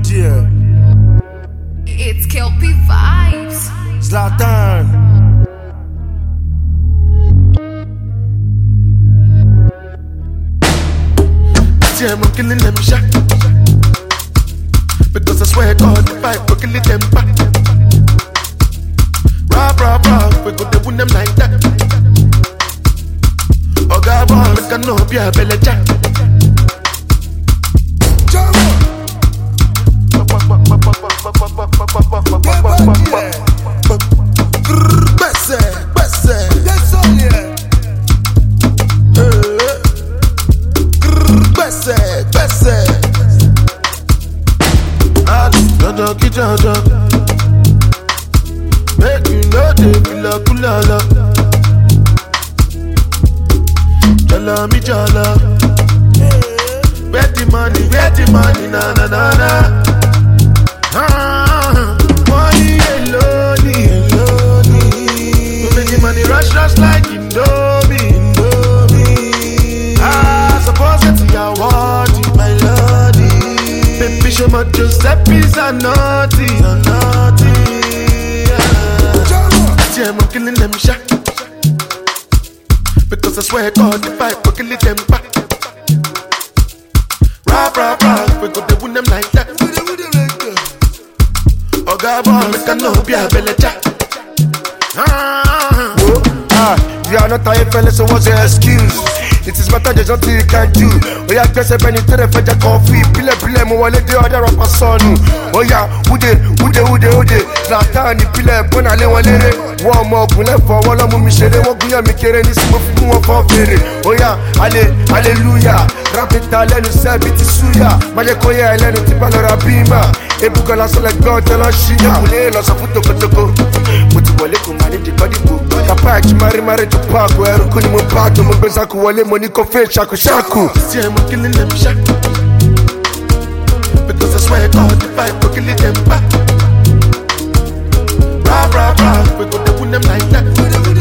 dear. It's Kelpie Vibes. Zlatan. Yeah, I'm killing them shot. Because I swear God, if I go killing them back. Rah, rah, rah, we go to win them like that. Oh, God, boy, make I know be a belly jack. Gbèsè, gbèsè, gbèsè, gbèsè. Ali, dandan kí dandan. Make you no dey kula kula la. Jala mi jala. Where the money, where the money, na na na na. Ah, money alone, alone. Make the money rush, rush like Indomie, Indomie. Ah, suppose it's your word, my lordy. Baby, show my Giuseppe's a naughty, a naughty. Yeah, I'm killing them shot. Because I swear God, if I go kill them back. Rah, rah, rah, we go to win them like that. Oh, God, boy, make I know be a belly jack. Ah, Oh, ah, you are not a fella, so what's your excuse? It is better there's nothing you can do. Oh yeah, gbèsè bẹni tó lè fẹjẹ kọfí. Pílẹ̀pílẹ̀ mo wọlé dé ọ̀dẹ̀ rọpa sọnù. Oh yeah, wúde wúde wúde wúde. Zlatan ìpìlẹ̀ bọ́nà lé wọn léré. Wọ́n ọmọ ogun lẹ́fọ̀ wọ́n lọ́mú mi ṣeré. Wọ́n gúnyàn mi kéré ní sinmi fún wọn fọ́ fèrè. Oh yeah, ale aleluya. Rápítà lẹ́nu sẹ́bi ti súyà. Májẹ́ kó yẹ ẹlẹ́nu tí bá lọ́ra bímà. Ebúkan lásán lẹ gbọ́ ọ̀tẹ́ lọ ṣíyà. Kùlé lọ sọ fún tokotoko. Mo ti wọlé kò máa ní dìkọ́ dìbò. Kàpá ẹ̀jú márímárí tó pààkó ẹrú kú ni mo bá tó mo gbé sáku wọlé mo ní kó fẹ́ ṣàkóṣàkó. yeah, I'm killing them shot. Because I swear God, if I go kill them back. Rah, rah, rah, we go to win them like that.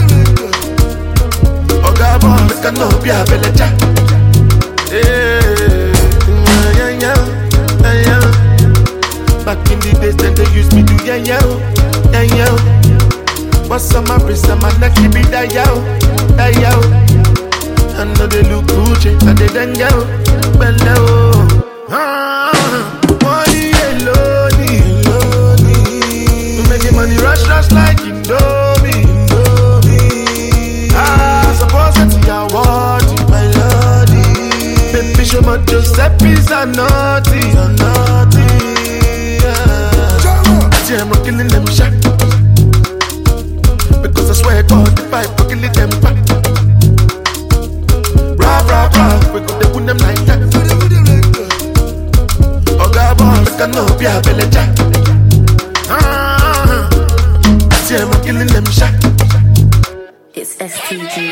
Oh, God, boy, make I know be a belly jack. Yeah, yeah, yeah, yeah, yeah. Back in the days, then they used me to yeah, yeah, yeah, yeah. What's on my wrist and my neck, keep it that yeah, that yeah. I know they look Gucci, and they done yo, bello. Ah, money alone, alone. Making money rush, rush like Indomie, Indomie. Ah, suppose it's your word, my lordy. Baby, show my Giuseppe's a naughty, a naughty. Yeah, I'm killing them shot. Because I swear God, if I go kill them back. Rah, rah, rah, we go to win them like that. Oh, God, boy, make I know be a belly jack. Ah, yeah, I'm killing them shot. It's STG.